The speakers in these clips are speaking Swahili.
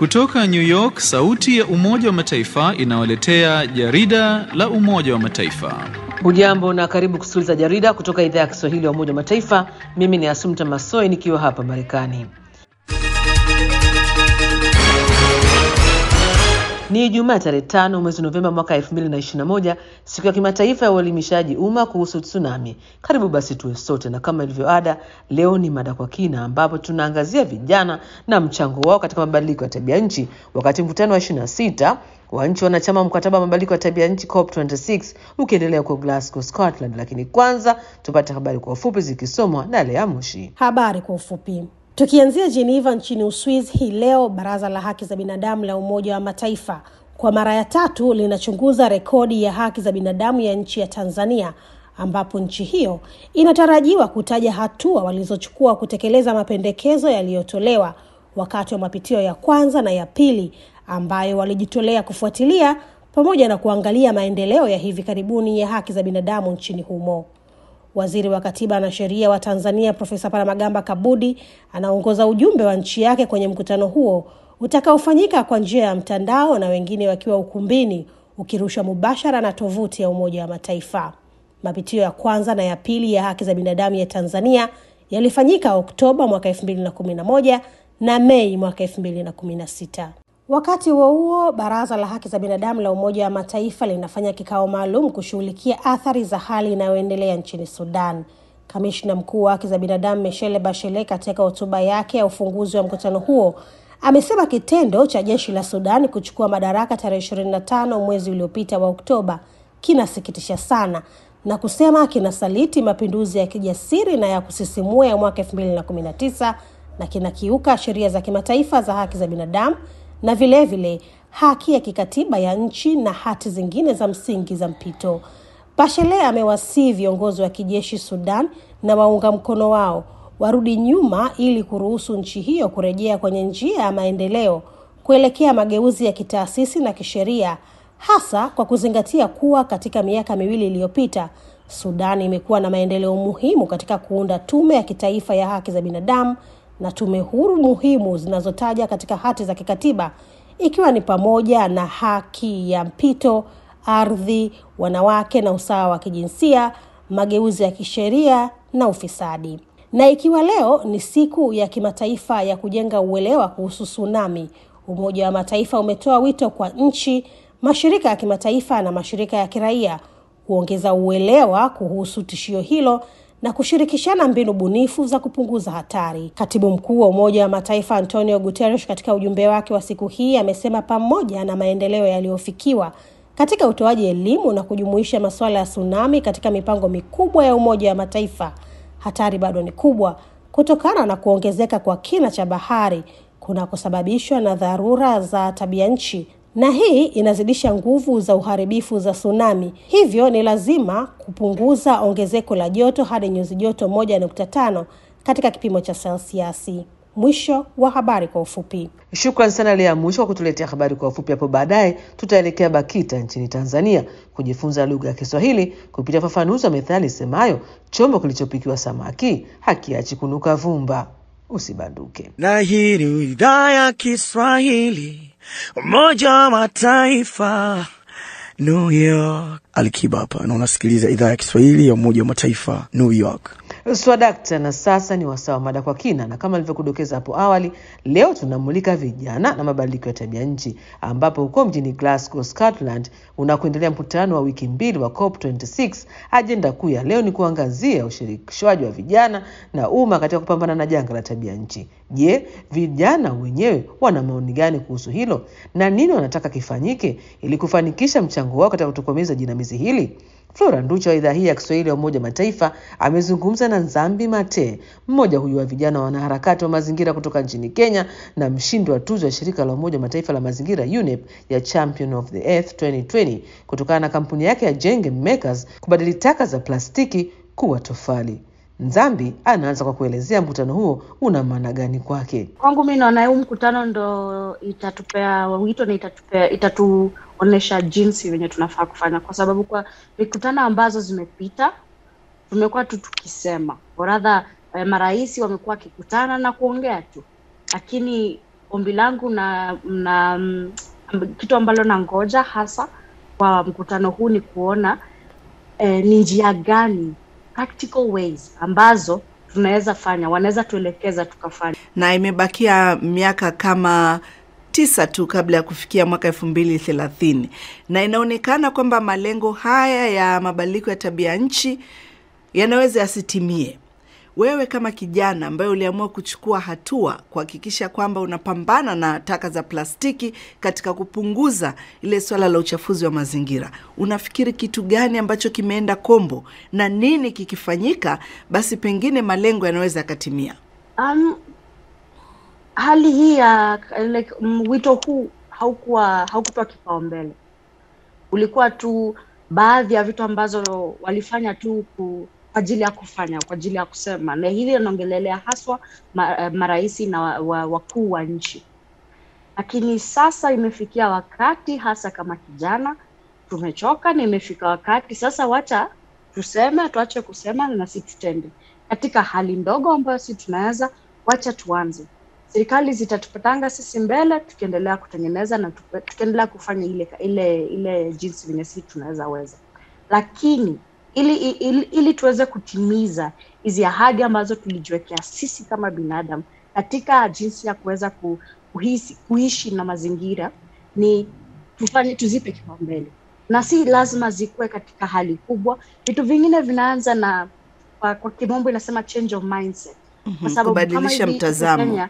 Kutoka New York, sauti ya Umoja wa Mataifa inawaletea jarida la Umoja wa Mataifa. Hujambo na karibu kusikiliza jarida kutoka idhaa ya Kiswahili ya Umoja wa Mataifa. Mimi ni Asumta Masoi nikiwa hapa Marekani. Ni Ijumaa tarehe tano mwezi Novemba mwaka 2021, siku ya kimataifa ya uelimishaji umma kuhusu tsunami. Karibu basi tuwe sote, na kama ilivyo ada, leo ni mada kwa kina, ambapo tunaangazia vijana na mchango wao katika mabadiliko ya tabia nchi, wakati mkutano wa 26 wa nchi wanachama wa mkataba wa mabadiliko ya tabia nchi COP26 ukiendelea huko Glasgow, Scotland. Lakini kwanza tupate habari kwa ufupi zikisomwa na Lea Mushi. Habari kwa ufupi. Tukianzia Geneva nchini Uswiz hii leo, baraza la haki za binadamu la Umoja wa Mataifa kwa mara ya tatu linachunguza rekodi ya haki za binadamu ya nchi ya Tanzania, ambapo nchi hiyo inatarajiwa kutaja hatua walizochukua kutekeleza mapendekezo yaliyotolewa wakati wa mapitio ya kwanza na ya pili ambayo walijitolea kufuatilia pamoja na kuangalia maendeleo ya hivi karibuni ya haki za binadamu nchini humo. Waziri wa Katiba na Sheria wa Tanzania Profesa Palamagamba Kabudi anaongoza ujumbe wa nchi yake kwenye mkutano huo utakaofanyika kwa njia ya mtandao na wengine wakiwa ukumbini, ukirushwa mubashara na tovuti ya Umoja wa Mataifa. Mapitio ya kwanza na ya pili ya haki za binadamu ya Tanzania yalifanyika Oktoba mwaka 2011 na Mei mwaka 2016. Wakati huo huo, baraza la haki za binadamu la Umoja wa Mataifa linafanya kikao maalum kushughulikia athari za hali inayoendelea nchini Sudan. Kamishna mkuu wa haki za binadamu Michelle Bachelet katika hotuba yake ya ufunguzi wa mkutano huo amesema kitendo cha jeshi la Sudan kuchukua madaraka tarehe 25 mwezi uliopita wa Oktoba kinasikitisha sana na kusema kinasaliti mapinduzi ya kijasiri na ya kusisimua ya mwaka 2019 na kinakiuka sheria za kimataifa za haki za binadamu na vilevile vile, haki ya kikatiba ya nchi na hati zingine za msingi za mpito. Bachelet amewasihi viongozi wa kijeshi Sudan na waunga mkono wao warudi nyuma ili kuruhusu nchi hiyo kurejea kwenye njia ya maendeleo kuelekea mageuzi ya kitaasisi na kisheria, hasa kwa kuzingatia kuwa katika miaka miwili iliyopita Sudan imekuwa na maendeleo muhimu katika kuunda tume ya kitaifa ya haki za binadamu na tume huru muhimu zinazotaja katika hati za kikatiba ikiwa ni pamoja na haki ya mpito, ardhi, wanawake na usawa wa kijinsia, mageuzi ya kisheria na ufisadi. Na ikiwa leo ni siku ya kimataifa ya kujenga uelewa kuhusu tsunami, Umoja wa Mataifa umetoa wito kwa nchi, mashirika ya kimataifa na mashirika ya kiraia kuongeza uelewa kuhusu tishio hilo na kushirikishana mbinu bunifu za kupunguza hatari. Katibu mkuu wa Umoja wa Mataifa Antonio Guterres katika ujumbe wake wa siku hii amesema pamoja na maendeleo yaliyofikiwa katika utoaji elimu na kujumuisha masuala ya tsunami katika mipango mikubwa ya Umoja wa Mataifa, hatari bado ni kubwa kutokana na kuongezeka kwa kina cha bahari kunakosababishwa na dharura za tabia nchi na hii inazidisha nguvu za uharibifu za tsunami. Hivyo ni lazima kupunguza ongezeko la joto hadi nyuzi joto moja nukta tano katika kipimo cha selsiasi. Mwisho wa habari kwa ufupi. Shukran sana Lea Mwisho kwa kutuletea habari kwa ufupi. Hapo baadaye tutaelekea BAKITA nchini Tanzania kujifunza lugha ya Kiswahili kupitia ufafanuzi wa methali semayo chombo kilichopikiwa samaki hakiachi kunuka vumba. Usibanduke. Na hii ni idhaa ya Kiswahili Umoja wa Mataifa, New York. Alikiba hapa na unasikiliza idhaa ya Kiswahili ya Umoja wa Mataifa, New York. Swadakta, na sasa ni wasawa mada kwa kina, na kama nilivyokudokeza hapo awali, leo tunamulika vijana na mabadiliko ya tabia nchi, ambapo huko mjini Glasgow, Scotland, unakuendelea mkutano wa wiki mbili wa COP26. Ajenda kuu ya leo ni kuangazia ushirikishwaji wa vijana na umma katika kupambana na janga la tabia nchi. Je, vijana wenyewe wana maoni gani kuhusu hilo na nini wanataka kifanyike ili kufanikisha mchango wao katika kutokomeza jinamizi hili? Flora Nducha wa idhaa hii ya Kiswahili ya Umoja Mataifa amezungumza na Nzambi Mate, mmoja huyu wa vijana wanaharakati wa mazingira kutoka nchini Kenya na mshindi wa tuzo ya shirika la Umoja Mataifa la mazingira UNEP ya Champion of the Earth 2020 kutokana na kampuni yake ya Jenge Makers kubadili taka za plastiki kuwa tofali. Nzambi anaanza kwa kuelezea mkutano huo una maana gani kwake. Kwangu mi naona huu mkutano ndo itatupea wito na itatupea itatuonyesha jinsi venye tunafaa kufanya, kwa sababu kwa mikutano ambazo zimepita tumekuwa tu tukisema oradha eh, marais wamekuwa wakikutana na kuongea tu, lakini ombi langu na, na mm, kitu ambalo nangoja hasa kwa mkutano huu ni kuona eh, ni njia gani practical ways ambazo tunaweza fanya wanaweza tuelekeza tukafanya na imebakia miaka kama tisa tu kabla ya kufikia mwaka elfu mbili thelathini na inaonekana kwamba malengo haya ya mabadiliko ya tabia nchi yanaweza yasitimie. Wewe kama kijana ambaye uliamua kuchukua hatua kuhakikisha kwamba unapambana na taka za plastiki katika kupunguza ile swala la uchafuzi wa mazingira, unafikiri kitu gani ambacho kimeenda kombo na nini kikifanyika, basi pengine malengo yanaweza yakatimia? um, hali hii ya like, mm, wito huu haukuwa haukupewa kipaumbele ulikuwa tu baadhi ya vitu ambazo walifanya tu ku, kwa ajili ya kufanya kwa ajili ya kusema na hili inaongelelea haswa ma, eh, maraisi na wa- wa- wakuu wa nchi lakini sasa imefikia wakati hasa kama kijana tumechoka na imefika wakati sasa wacha tuseme tuache kusema na si tutende katika hali ndogo ambayo si tunaweza wacha tuanze serikali zitatupatanga sisi mbele tukiendelea kutengeneza na tupe- tukiendelea kufanya ile ile ile jinsi venye sisi tunaweza weza lakini ili, ili, ili tuweze kutimiza hizi ahadi ambazo tulijiwekea sisi kama binadamu katika jinsi ya kuweza ku, kuhisi, kuishi na mazingira ni tufanye tuzipe kipaumbele na si lazima zikuwe katika hali kubwa vitu vingine vinaanza na kwa, kwa kimombo inasema change of mindset kwa sababu kama kubadilisha hivi mtazamo. Kenya,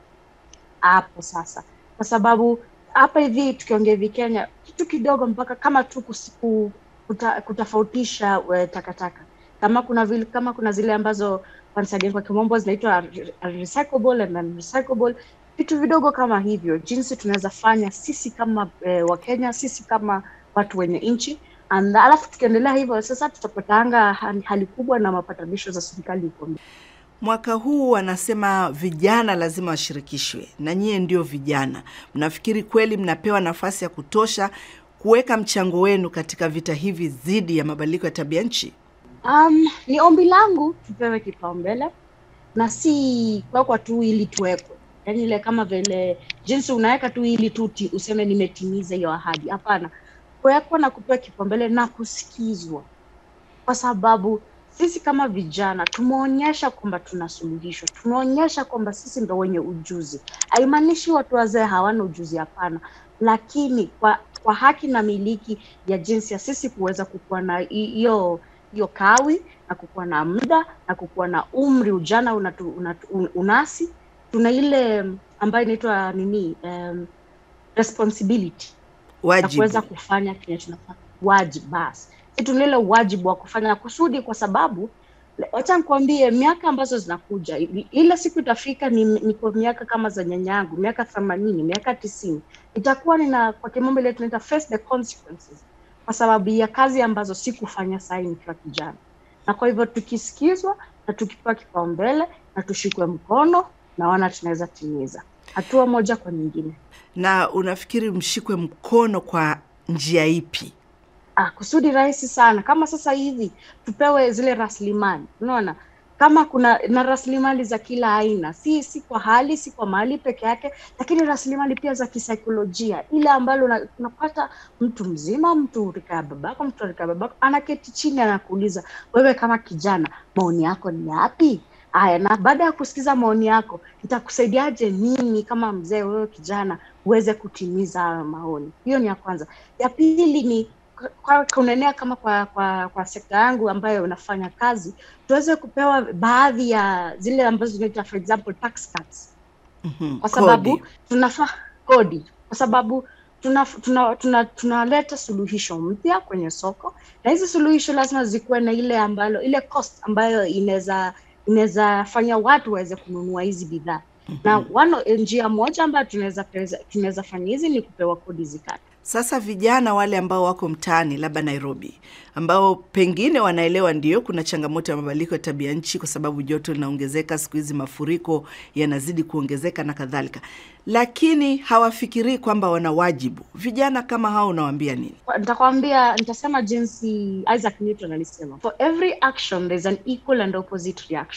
hapo sasa kwa sababu hapa hivi tukiongea hivi Kenya kitu kidogo mpaka kama tu kusiku, kuta, kutofautisha we, takataka kama kuna vile, kama kuna zile ambazo once again kwa kimombo zinaitwa re- recyclable and unrecyclable vitu vidogo kama hivyo jinsi tunaweza fanya sisi kama eh, wakenya sisi kama watu wenye nchi And alafu tukiendelea hivyo sasa tutapatanga hali, hali kubwa na mapatanisho za serikali huko mbele. Mwaka huu wanasema vijana lazima washirikishwe, na nyie ndio vijana. Mnafikiri kweli mnapewa nafasi ya kutosha kuweka mchango wenu katika vita hivi dhidi ya mabadiliko ya tabia nchi? Um, ni ombi langu tupewe kipaumbele na si kuwekwa tu ili tuwekwe, yaani ile kama vile jinsi unaweka tu ili tu ti- useme nimetimiza hiyo ahadi. Hapana, kuwekwa na kupewa kipaumbele na kusikizwa, kwa sababu sisi kama vijana tumeonyesha kwamba tuna suluhisho, tumeonyesha kwamba sisi ndo wenye ujuzi. Haimaanishi watu wazee hawana ujuzi, hapana, lakini kwa kwa haki na miliki ya jinsi ya sisi kuweza kukuwa na hi- hiyo hiyo kawi na kukuwa na muda na kukuwa na umri ujana unatu, unatu, un- unasi tuna ile mm, ambayo inaitwa nini um, responsibility ya Wajibu. kuweza kufanya kile tunafanya wajibu basi si tuna ile wajibu wa kufanya kusudi kwa sababu le- wacha nikwambie miaka ambazo zinakuja i- ile siku itafika ni, ni kwa miaka kama za nyanyangu miaka themanini miaka tisini itakuwa nina kwa kimombo ile tunaita face the consequences kwa sababu ya kazi ambazo sikufanya sahi nikiwa kijana na kwa hivyo tukisikizwa na tukipewa kipaumbele na tushikwe mkono naona tunaweza timiza hatua moja kwa nyingine Na unafikiri mshikwe mkono kwa njia ipi? ah, kusudi rahisi sana kama sasa hivi tupewe zile rasilimali unaona kama kuna na rasilimali za kila aina si si kwa hali si kwa mali peke yake lakini rasilimali pia za kisaikolojia ile ambalo una- unapata mtu mzima mtu rika ya babako mtu rika ya babako anaketi chini anakuuliza wewe kama kijana maoni yako ni yapi haya na baada ya kusikiza maoni yako itakusaidiaje mimi kama mzee wewe kijana uweze kutimiza hayo maoni hiyo ni ya kwanza ya pili ni kwa kunenea kama kwa, kwa kwa sekta yangu ambayo unafanya kazi tuweze kupewa baadhi ya zile ambazo zinaitwa for example tax cuts Mhm, kwa sababu kodi. tunafaa kodi kwa sababu tunaleta tuna, tuna, tunaleta suluhisho mpya kwenye soko na hizi suluhisho lazima zikuwe na ile ambalo ile cost ambayo inaweza inaweza fanya watu waweze kununua hizi bidhaa na one, njia moja ambayo tunaweza tunaweza fanya hizi ni kupewa kodi zikate Sasa vijana wale ambao wako mtaani, labda Nairobi, ambao pengine wanaelewa ndio kuna changamoto ya mabadiliko ya tabia nchi, kwa sababu joto linaongezeka siku hizi, mafuriko yanazidi kuongezeka na kadhalika, lakini hawafikirii kwamba wana wajibu. Vijana kama hao unawaambia nini? Kwa- nitakwambia nitasema jinsi isaac newton alisema for every action there's an equal and opposite reaction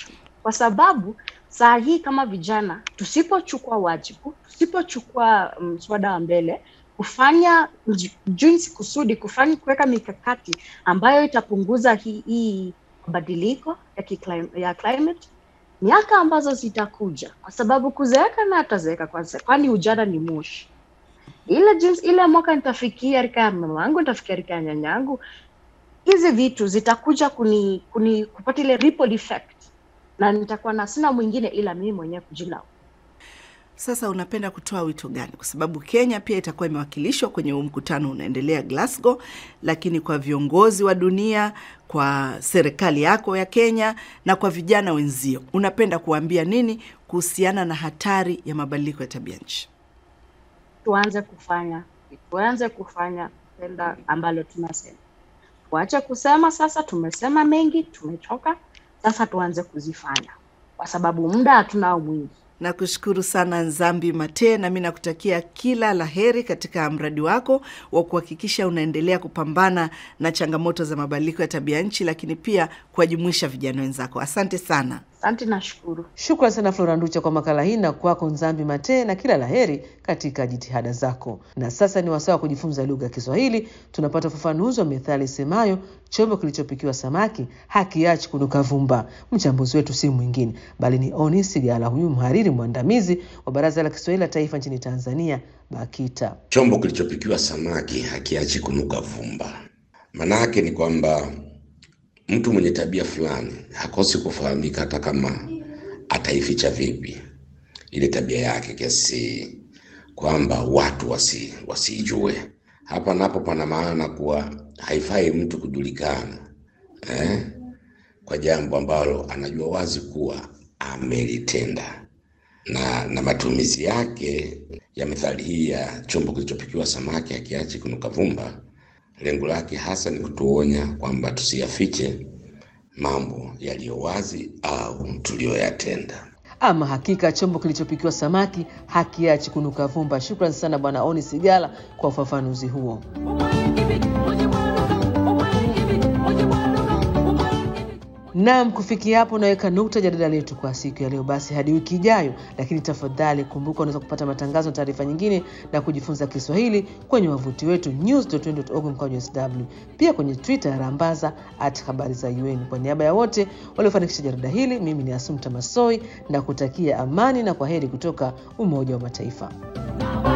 kwa sababu saa hii kama vijana tusipochukua wajibu, tusipochukua mswada um, wa mbele kufanya jinsi kusudi kufanya kuweka mikakati ambayo itapunguza hii, hii mabadiliko ya, kiclim, ya climate miaka ambazo zitakuja, kwa sababu kuzeeka na atazeeka kwanza, kwani ujana ni moshi. Ile jinsi ile mwaka nitafikia rika ya mama wangu, nitafikia rika ya nyanyangu, hizi vitu zitakuja kuni, kuni kupata ile ripple effect, na nitakuwa na sina mwingine ila mimi mwenyewe kujilaumu. Sasa unapenda kutoa wito gani? Kwa sababu Kenya pia itakuwa imewakilishwa kwenye huu mkutano unaendelea Glasgow, lakini kwa viongozi wa dunia, kwa serikali yako ya Kenya na kwa vijana wenzio, unapenda kuwaambia nini kuhusiana na hatari ya mabadiliko ya tabia nchi? Tuanze kufanya, tuanze kufanya tenda ambalo tunasema, tuache kusema sasa. Tumesema mengi, tumechoka, sasa tuanze kuzifanya, kwa sababu muda hatunao mwingi. Nakushukuru sana Nzambi Mate, na mi nakutakia kila la heri katika mradi wako wa kuhakikisha unaendelea kupambana na changamoto za mabadiliko ya tabia nchi, lakini pia kuwajumuisha vijana wenzako. Asante sana. Asante, nashukuru. Shukran sana Flora Nducha kwa makala hii na kwako Nzambi Mate, na kila laheri katika jitihada zako. Na sasa ni wasaa wa kujifunza lugha ya Kiswahili. Tunapata ufafanuzi wa methali isemayo chombo kilichopikiwa samaki hakiachi kunuka vumba. Mchambuzi wetu si mwingine bali ni Oni Sigala, huyu mhariri mwandamizi wa Baraza la Kiswahili la Taifa nchini Tanzania, BAKITA. Chombo kilichopikiwa samaki hakiachi kunuka vumba, maanake ni kwamba mtu mwenye tabia fulani hakosi kufahamika hata kama ataificha vipi ile tabia yake, kiasi kwamba watu wasi wasijue. Hapa napo pana maana kuwa haifai mtu kujulikana eh, kwa jambo ambalo anajua wazi kuwa amelitenda. Na, na matumizi yake ya methali hii ya chombo kilichopikiwa samaki hakiachi kunuka vumba lengo lake hasa ni kutuonya kwamba tusiyafiche mambo yaliyo wazi au tuliyoyatenda. Ama hakika chombo kilichopikiwa samaki hakiachi kunuka vumba. Shukran sana Bwana Oni Sigala kwa ufafanuzi huo. Naam, kufikia hapo naweka nukta jadala letu kwa siku ya leo. Basi hadi wiki ijayo, lakini tafadhali kumbuka, unaweza kupata matangazo na taarifa nyingine na kujifunza Kiswahili kwenye wavuti wetu news.un.org mkwaju sw, pia kwenye Twitter rambaza at habari za UN. Kwa niaba ya wote waliofanikisha jarida hili, mimi ni Asumta Masoi na kutakia amani na kwa heri kutoka Umoja wa Mataifa.